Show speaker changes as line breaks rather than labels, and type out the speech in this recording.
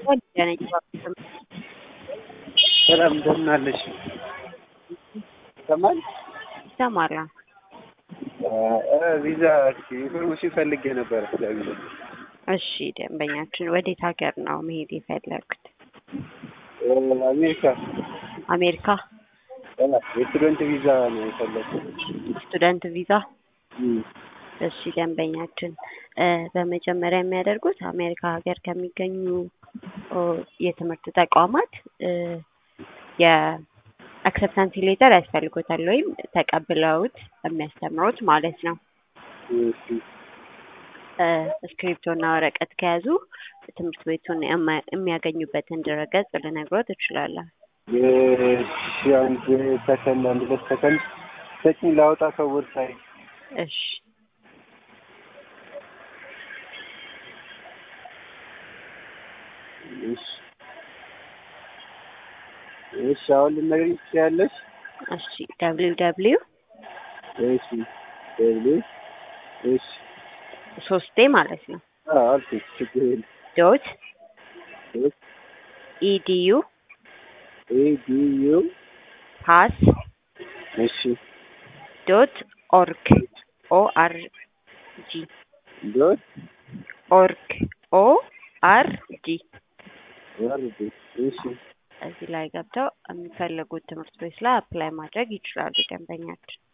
ሰላም እንደምን አለሽ? ይሰማል?
ይሰማል።
ቪዛ ኢንፎርሜሽን ፈልጌ ነበረ ስለ ቪዛ።
እሺ ደንበኛችን ወዴት ሀገር ነው መሄድ የፈለጉት?
አሜሪካ
አሜሪካ
የስቱደንት ቪዛ ነው የፈለግኩት።
ስቱደንት ቪዛ።
እም፣
እሺ ደንበኛችን እ በመጀመሪያ የሚያደርጉት አሜሪካ ሀገር ከሚገኙ ኦ የትምህርት ተቋማት እ የአክሰፕታንስ ሌተር ያስፈልጎታል ወይም ተቀብለውት የሚያስተምሩት ማለት ነው።
እሺ
እ እስክሪፕቶ እና ወረቀት ከያዙ ትምህርት ቤቱን የማ- የሚያገኙበትን ድረገጽ ልነግሮት እችላለሁ።
እሺ፣ አንድ ሰከንድ አንድ ሁለት ሰከንድ ሰጪኝ ላውጣ ከዌብሳይት
እሺ
እሺ እሺ፣ አሁን ልትነግሪኝ ትችያለሽ?
እሺ ደብሊው ደብሊው
እሺ ደብሊው እሺ
ሶስቴ ማለት ነው
አዎ አልኩሽ፣ ችግር የለም።
ዶት
ዶት
ኢዲዩ
ኤዲዩ
ፓስ
እሺ
ዶት ኦርግ ኦ አር ጂ
ዶት
ኦርግ ኦ አር ጂ
ወርድ እሺ
እዚህ ላይ ገብተው የሚፈልጉት ትምህርት ቤት ላይ አፕላይ ማድረግ ይችላሉ ደንበኛችን።